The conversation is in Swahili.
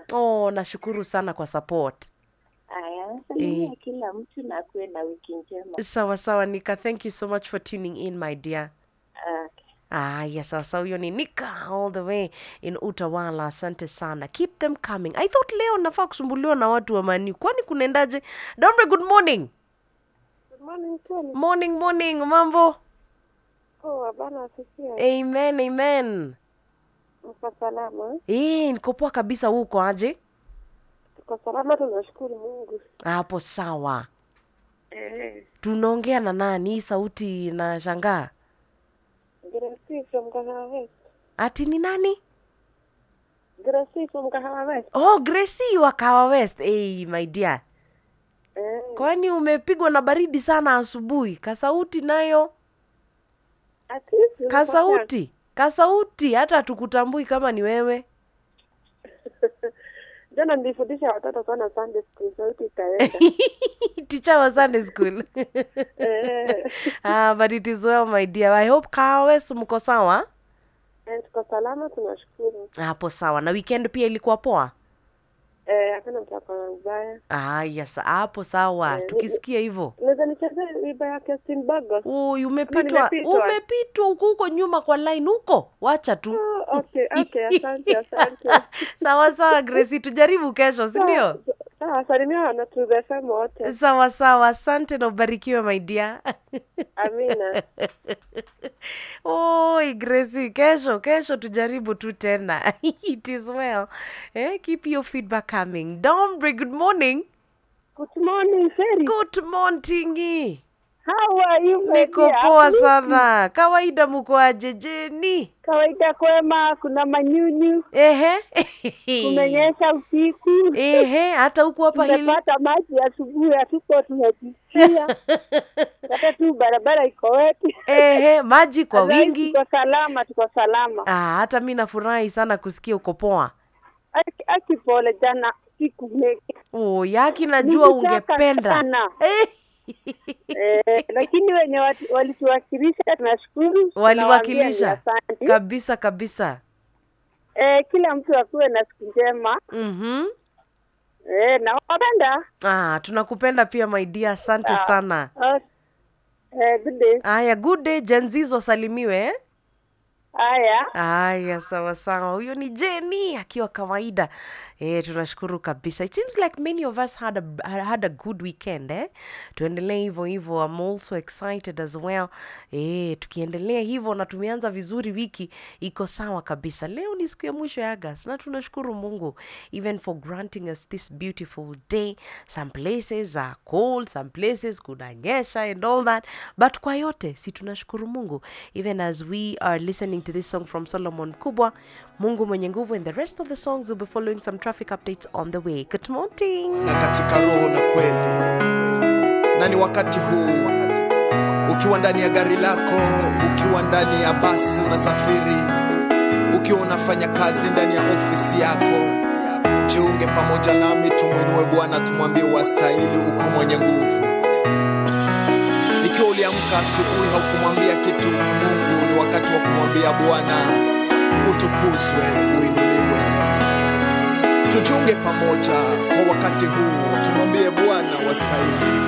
oh nashukuru sana kwa support Aya, salimia Eh. kila mtu na kuwe na wiki njema. sawa sawa nika thank you so much for tuning in my dear Okay. aya sawa sawa huyo ni nika all the way in utawala asante sana keep them coming i thought leo nafaa kusumbuliwa na watu wa mani kwani kunaendaje domre good morning Good morning Tony. morning morning mambo Poa bana asifiwe. amen amen Mko salama? Eh, niko poa kabisa huko aje Tuko salama tunashukuru Mungu. hapo sawa Eh. tunaongea na nani hii sauti na shangaa Gracie from Kahawa West. ati ni nani Gracie from Kahawa West. oh gracie wa kawa west hey, my dear Eh. kwani umepigwa na baridi sana asubuhi kasauti nayo Ati kasauti kasauti hata hatukutambui kama ni wewe Jana nilifundisha watoto sana Sunday school sauti ikaenda. teacher wa sunday school Eh. ah, but it is well my dear i hope kawa west mko sawa Eh, tuko salama tunashukuru. hapo sawa na weekend pia ilikuwa poa Eh, hakuna mtu akona mbaya. ah, yes hapo sawa Eh, tukisikia hivyo Unaweza nichezea wimbo ya Kestin Bagos? Uy, umepitwa nimepitwa? umepitwa huko huko nyuma kwa line huko wacha tu Oh, okay, okay, asante, asante. sawa sawa Gracie tujaribu kesho si ndio Sawa, salimia na to the FM wote. sawa sawa asante na ubarikiwe my dear Amina. oi Gracie kesho kesho tujaribu tu tena it is well eh, keep your feedback coming Dombre good morning Good morning, Sherry. good morning How are you, my niko dear? poa Absolutely. sana kawaida mko aje jeni Kawaida kwema, kuna manyunyu, ehe kumenyesha usiku, ehe hata huku hapa hili tumepata maji asubuhi, hatuko tunajisikia, hata tu barabara iko weti. ehe maji kwa Otherwise, wingi Tuko salama, tuko salama. ah, hata mi nafurahi sana kusikia uko poa Aki- Aki pole jana siku mengi. oh, yaki najua Nilitaka ungependa sana. Eh, Eh, lakini wenye watu- walituwakilisha tunashukuru, waliwakilisha tunawaambia ni asante. kabisa kabisa Eh, kila mtu akuwe na siku njema. mm-hmm. Eh, nawapenda. ah, tunakupenda pia my dear asante Ah. sana Oh, eh, good day. haya good day jenziz wasalimiwe eh? Haya. haya sawa sawa huyo ni jeni akiwa kawaida eh, tunashukuru kabisa it seems like many of us had a, had a good weekend eh? tuendelee hivyo hivyo I'm also excited as well eh, tukiendelea hivyo na tumeanza vizuri wiki iko sawa kabisa leo ni siku ya mwisho ya agas na tunashukuru mungu even for granting us this beautiful day some places are cold some places kunanyesha and all that but kwa yote si tunashukuru mungu even as we are listening to this song from solomon kubwa mungu mwenye nguvu and the rest of the songs will be following some traffic updates on the way good morning na katika roho na kweli na ni wakati huu ukiwa ndani ya gari lako ukiwa ndani ya basi unasafiri ukiwa unafanya kazi ndani ya ofisi yako jiunge pamoja nami tumwinue bwana tumwambie wastahili uko mwenye nguvu ikiwa uliamka asubuhi haukumwambia kitu mungu ni wakati wa kumwambia bwana utukuzwe uinuliwe tujiunge pamoja kwa wakati huu tumwambie bwana wastahili